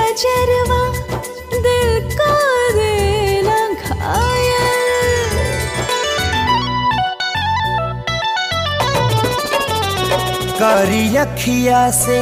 नजरवा दिल का दिल घायल करी अखिया से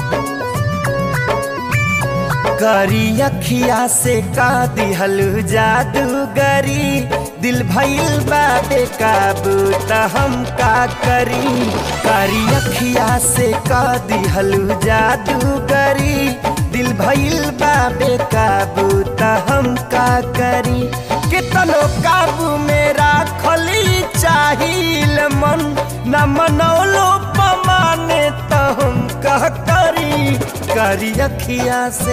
करी अखिया से का दिहल जादूगरी दिल भइल बा बेकाबू त हम का करी करी अखिया से का दिहल जादूगरी दिल भइल बा बेकाबू त हम का करी कितनो काबू मेरा खली चाहिल मन न मनौलो पमाने त हम का करी करी अखिया से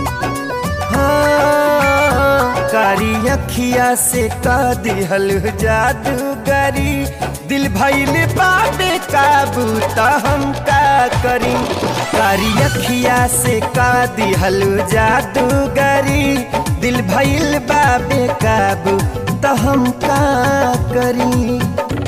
हाँ, कारी अखिया से का दिहल जादूगरी दिल भइल बाबे काबू त हम का करी कारी अखिया से का दिहल जादूगरी दिल भइल बाबे काबू त हम का करी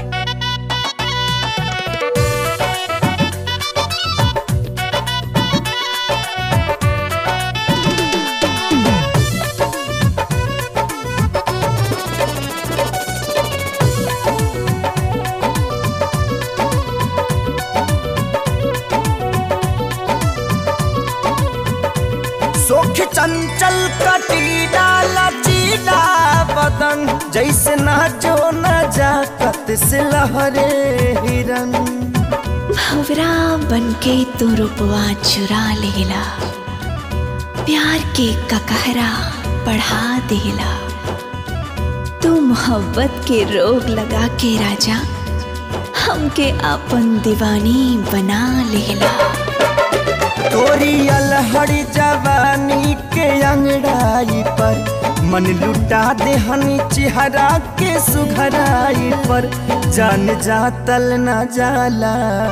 सोख चंचल कटीला लचीला बदन जैसे ना जो न जाकत से लहरे हिरन भवरा बनके तू रुपवा चुरा लेला प्यार के ककहरा बढ़ा देला तू मोहब्बत के रोग लगा के राजा हमके अपन दीवानी बना लेला तोरी अलहड़ी जवानी के अंगड़ाई पर मन लुटा देहनी चेहरा के सुघराई पर जान जातल न जाला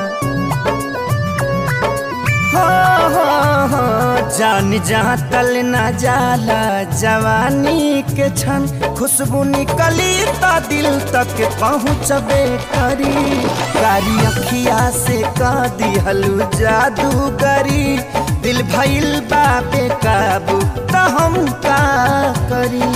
हो, हो, हो, जान जातल न जाला जवानी के छन खुशबू निकली त दिल तक पहुँचबे करी कारी अखिया से का दिहलू जादूगरी दिल भइल बाबे काबू त हम का करी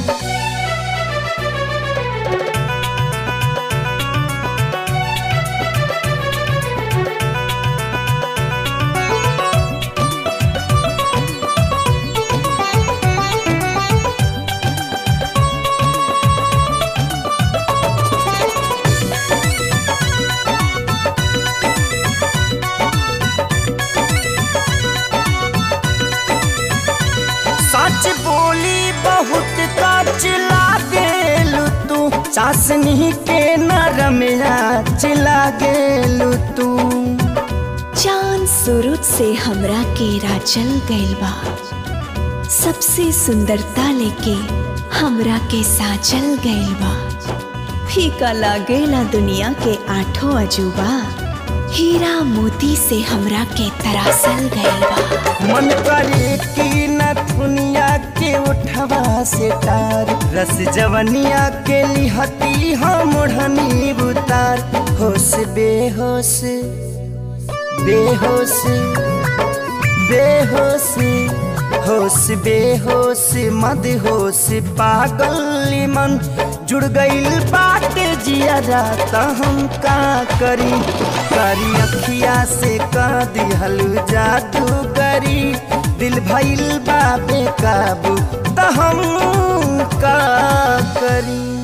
सच बोली बहुत काच लागेलू तू चासनी के नरमिया चिला गेलू तू चांद सूरज से हमरा के राचल गइल बा सबसे सुंदरता लेके हमरा के साचल गइल बा फीका लागेला दुनिया के आठों अजूबा हीरा मोती से हमरा के तरासल गइल बा मन करे कि न दुनिया के उठवा से तार रस जवनिया के लिहती हम ओढ़नी बुतार होश बेहोश बेहोश बेहोश होश बेहोश मद होश पागल मन जुड़ गईल बाटे जिया त हम का करी करी अखिया से का दिहलू जादू करी दिल भइल बाबे काबू त हम का करी